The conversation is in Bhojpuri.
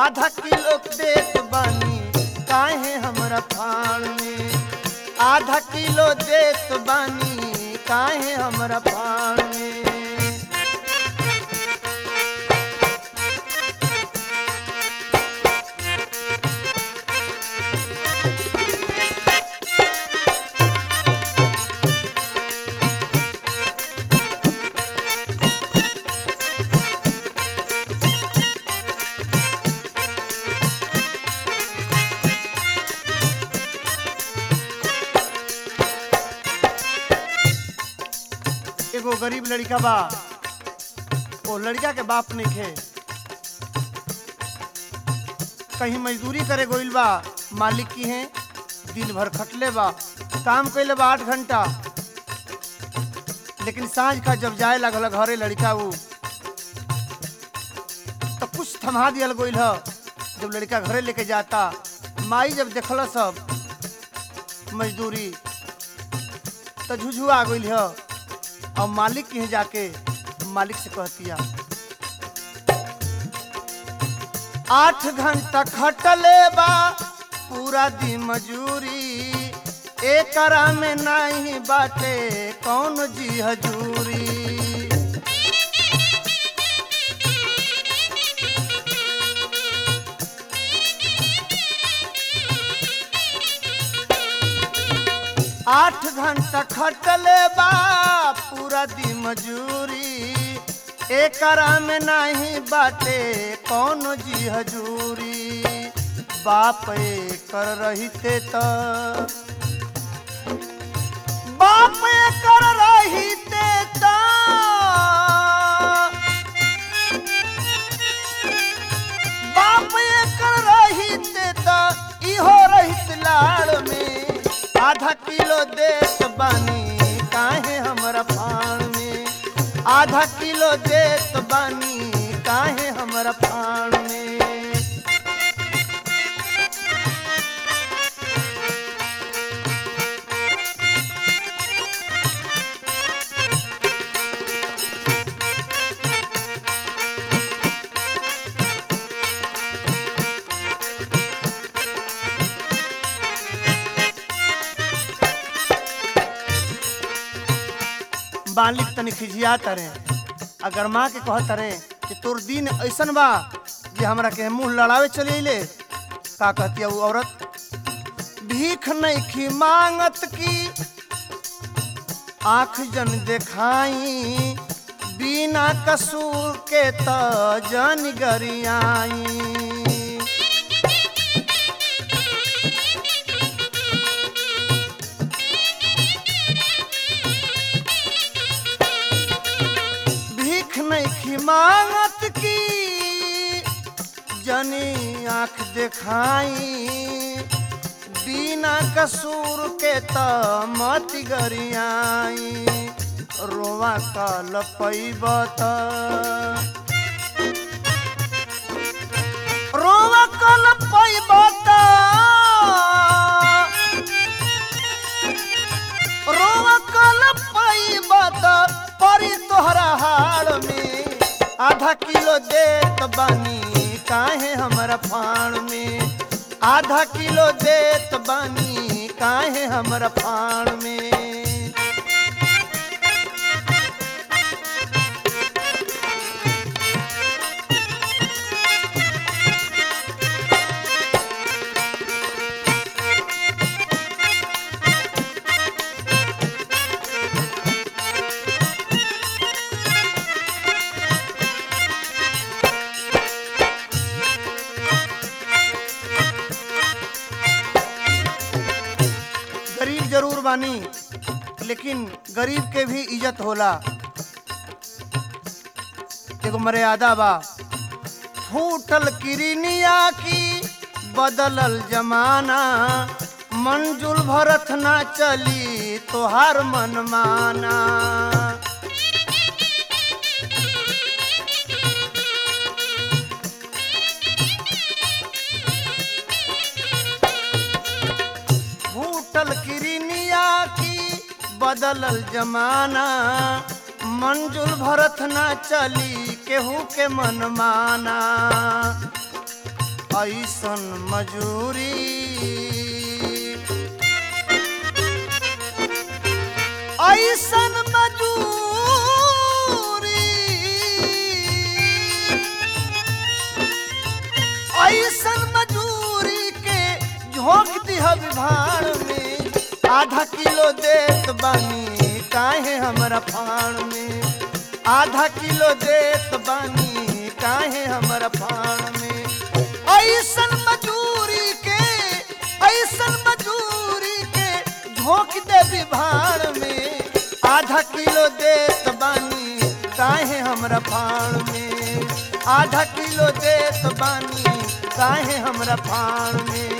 आधा किलो देत बानी काहे हमरा फाड़ में आधा किलो देत बानी काहे हमरा फाड़ में एगो गरीब लड़का बा वो लड़का के बाप नहीं खे कहीं मजदूरी करे गोइल बा मालिक की है दिन भर खटले बा काम कैले बा आठ घंटा लेकिन सांझ का जब जाए लगल घरे लड़का वो तो कुछ थमा दियल गोइल ह जब लड़का घरे लेके जाता माई जब देखल सब मजदूरी तो झुझुआ गइल ह और मालिक के यहाँ जाके मालिक से कहतिया आठ घंटा खटले बा पूरा दिन मजूरी एकरा में नहीं बाटे कौन जी हजूरी आठ घंटा खटले बा पूरा दिन मजूरी एकरा में नहीं बाटे कौन जी हजूरी बाप कर रहिते त बाप कर रहिते त बाप कर रहिते त इहो रहित लाड़ में आधा किलो देत बानी काहे हमरा फाड़ में आधा किलो देत बानी काहे हमरा फाड़ में मालिक तनी खिझिया तरे अगर माँ के कहत तरे कि तोर दिन ऐसन बा जे हमरा के मुंह लड़ावे चले अइले का कहती है वो औरत भीख नहीं खी मांगत की आंख जन देखाई बिना कसूर के त जन गरियाई भीख नहीं खी मांगत की जनी आंख देखाई बिना कसूर के त मत गरियाई रोवा कल पैब त रोवा कल पैब त रोवा कल पैब त परी तोहरा हाड़ में आधा किलो देत बानी काहे हमरा फाड़ में आधा किलो देत बानी काहे हमरा फाड़ में गरीब जरूर बानी लेकिन गरीब के भी इज्जत होला एगो मर्यादा बा फूटल किरनिया की बदलल जमाना मंजुल भरत ना चली तोहार मन माना फूटल किरनिया की बदलल जमाना मंजुल भरत ना चली केहू के मन माना ऐसन मजूरी ऐसन मजूरी ऐसन मजूरी के झोंक दिह भाड़ में आधा किलो देत बानी काहे हमरा फाड़ में आधा किलो देत बानी काहे हमरा फाड़ में ऐसन मजूरी के ऐसन मजूरी के झोंक दे भाड़ में आधा किलो देत बानी काहे हमरा फाड़ में आधा किलो देत बानी काहे हमरा फाड़ में